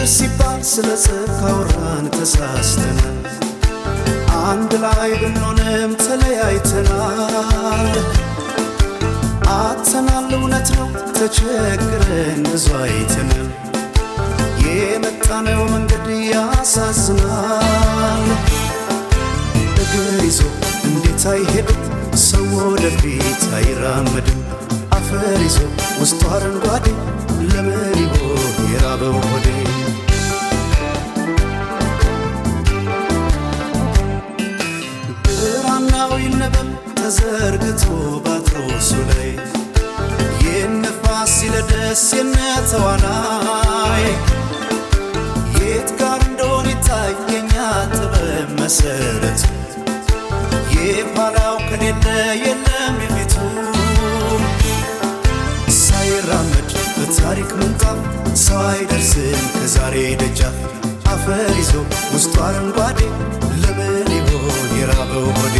ፍቅር ሲባል ስለ ጽድቅ አውራን ተሳስተናል። አንድ ላይ ብንሆንም ተለያይተናል። አጥተናል እውነት ነው ተቸግረን ብዙ አይተናል። የመጣነው መንገድ ያሳዝናል። እግር ይዞ እንዴት አይሄድም ሰው ወደፊት አይራመድም። አፈር ይዞ ውስጡ አረንጓዴ ለምን ይሆን የራበው ሆዴ? ብራናው ይነበብ ተዘርግቶ ባትሮሱ ላይ የነፋስ ሲለደስ የነተዋናይ የት ጋር እንደሆነ ይታየኛ ጥበብ መሰረቱ የኋላው ከሌለ የለም የፊቱ ሳይራመድ በታሪክ ምንጣፍ ሰው አይደርስም ከዛሬ ደጃፍ አፈር ይዞ ውስጡ አረንጓዴ ለምን ይሆን የራበው ሆዴ?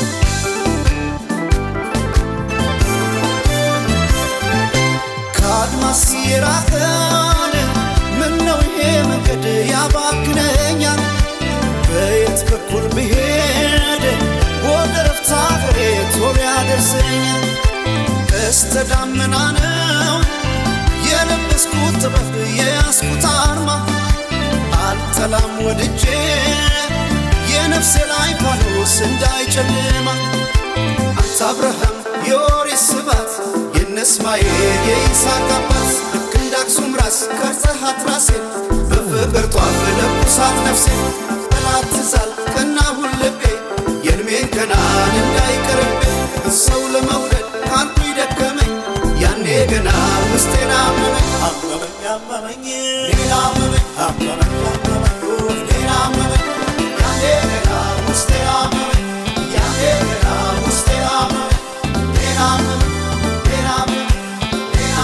ከአድማስ የራቀን ምን ነው ይሄ መንገድ ያባክነኛል? በየት በኩል ብሄድ ወደ ረፍታ ሀገሬ ቶሎ ያደርሰኛል? ቀስተ ደመና ነው የለበስኩት ጥበብ የያዝኩት አርማ አልጠላም ወድጄ የነፍሴ ላይ ፋኖስ እንዳይጨልማ አንተ አብርሃም የኦሪት ስባት የነ እስማኤል የይስሐቅ አባት ልክ እንደ አክሱም ራስ ቀርጸሃት ራሴን በፍቅር ጧፍ ለኩሳት ነፍሴ ጠላት ትዛል ቀናሁን ልቤ የእድሜን ገናን እንዳይቀርብኝ ሰው ለመውደድ ካንቱ ይደከመኝ ያኔ ገና ውስጤን አመመኝ አመመኝ አመመኝ ሌላ አመመኝ አመመኝ አመመኝ ሌላ አመመኝ ያኔ ገና ውስጤን አመመኝ ያኔ ገና ውስጤን አመመኝ ሌላ አመመኝ ሌላ አመመኝ ሌላ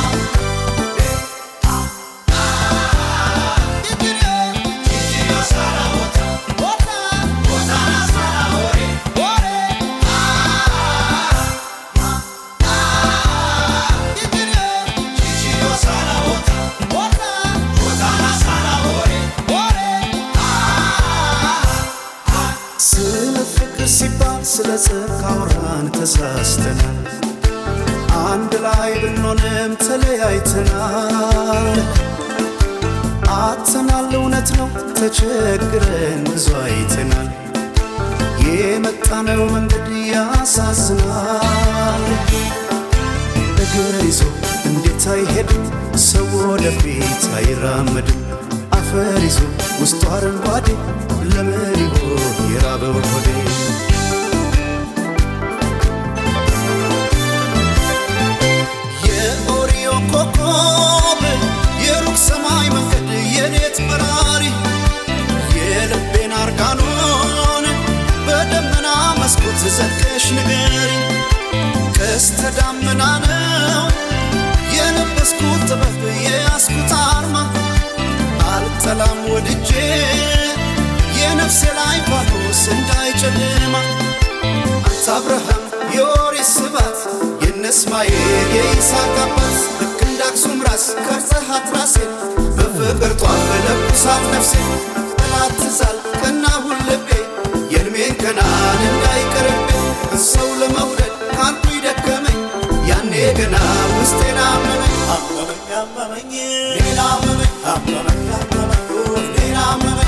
ስለ ፍቅር ሲባል ስለ ጽድቅ አውራን ተሳስተናል። አንድ ላይ ብንሆንም ተለያይተናል። አጥተናል እውነት ነው ተቸግረን ብዙ አይተናል። የመጣነው መንገድ ያሳዝናል። እግር ይዞ እንዴት አይሄድም ሰው ወደፊት አይራመድም። አፈር ይዞ ውስጡ አረንጓዴ ለምን ይሆን የራበው ሆዴ? የኦሪዮ ኮከብ የሩቅ ሰማይ መንገድ የሌት በራሪ የልቤን አርጋኖን በደመና መስኮት ዘልቀሽ ንገሪ ቀስተ ደመና ነው የለበስኩት ጥበብ የያዝኩት አርማ አልጠላም ወድጄ የነፍሴ ላይ ፋኖስ እንዳይጨልማ አንተ አብርሃም የኦሪት ስባት የነ እስማኤል የይስሐቅ አባት ልክ እንደ አክሱም ራስ ቀርጸሃት ራሴን በፍቅር ጧፍ ለኩሳት ነፍሴ ጠላት ትዛል ቀናሁን ልቤ የእድሜን ገናን እንዳይቀርብኝ ሰው ለመውደድ ካንቱ ይደከመኝ ያኔ ገና ውስጤን አመመኝ አመመኝ አመመኝ ሌላ አመመኝ አመመኝ አመመኝ ሌላ አመመኝ